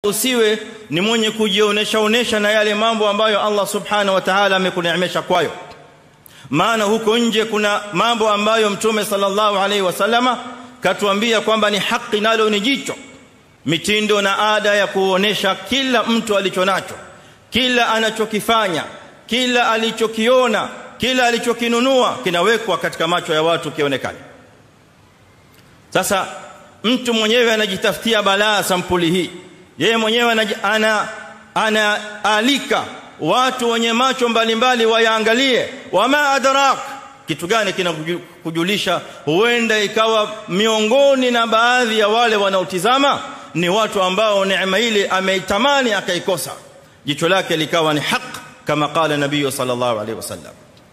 usiwe ni mwenye kujionesha onesha na yale mambo ambayo Allah subhanahu wa ta'ala amekuneemesha kwayo maana huko nje kuna mambo ambayo mtume sallallahu alaihi wasallama katuambia kwamba ni haki nalo ni jicho mitindo na ada ya kuonesha kila mtu alichonacho kila anachokifanya kila alichokiona kila alichokinunua kinawekwa katika macho ya watu kionekane sasa mtu mwenyewe anajitafutia balaa sampuli hii yeye mwenyewe ana anaalika watu wenye macho mbalimbali wayaangalie wama adrak kitu gani kinakujulisha huenda ikawa miongoni na baadhi ya wale wanaotizama ni watu ambao neema ile ameitamani akaikosa jicho lake likawa ni haq kama qala nabii sallallahu alaihi wasallam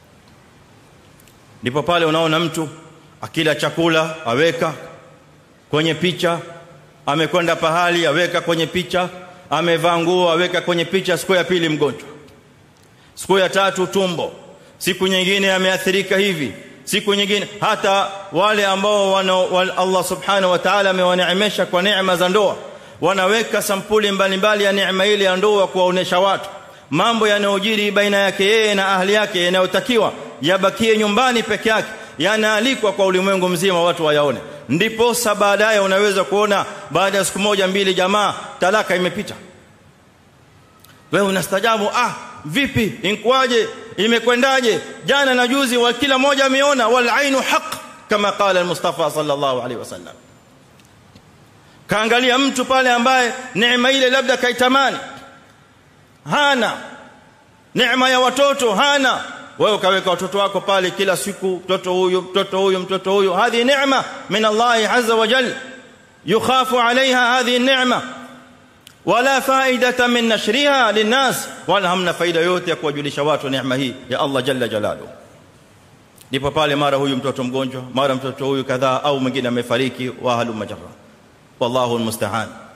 ndipo pale unaona mtu akila chakula aweka kwenye picha amekwenda pahali aweka kwenye picha amevaa nguo aweka kwenye picha siku ya pili mgonjwa siku ya tatu tumbo siku nyingine ameathirika hivi siku nyingine hata wale ambao wana Allah subhanahu wa ta'ala amewaneemesha kwa neema za ndoa wanaweka sampuli mbalimbali ya neema ile ya ndoa kuwaonesha watu mambo yanayojiri baina yake yeye na ahli yake yanayotakiwa yabakie nyumbani peke yake yanaalikwa kwa ulimwengu mzima watu wayaone ndipo baadaye unaweza kuona baada ya siku moja mbili jamaa talaka imepita wewe unastajabu ah vipi inkwaje imekwendaje jana na juzi wa kila mmoja ameona wal ainu haq kama qala al-mustafa sallallahu alaihi wasallam kaangalia mtu pale ambaye neema ile labda kaitamani hana neema ya watoto hana wewe ukaweka watoto wako pale kila siku mtoto huyu mtoto huyu mtoto huyu hadhi neema min Allah azza wa jalla yukhafu alaiha hadhi neema wala faidata min nashriha linnas wala hamna faida yote ya kuwajulisha watu neema hii ya Allah jalla jalalu ndipo pale mara huyu mtoto mgonjwa mara mtoto huyu kadhaa au mwingine amefariki wa halu majra wallahu almusta'an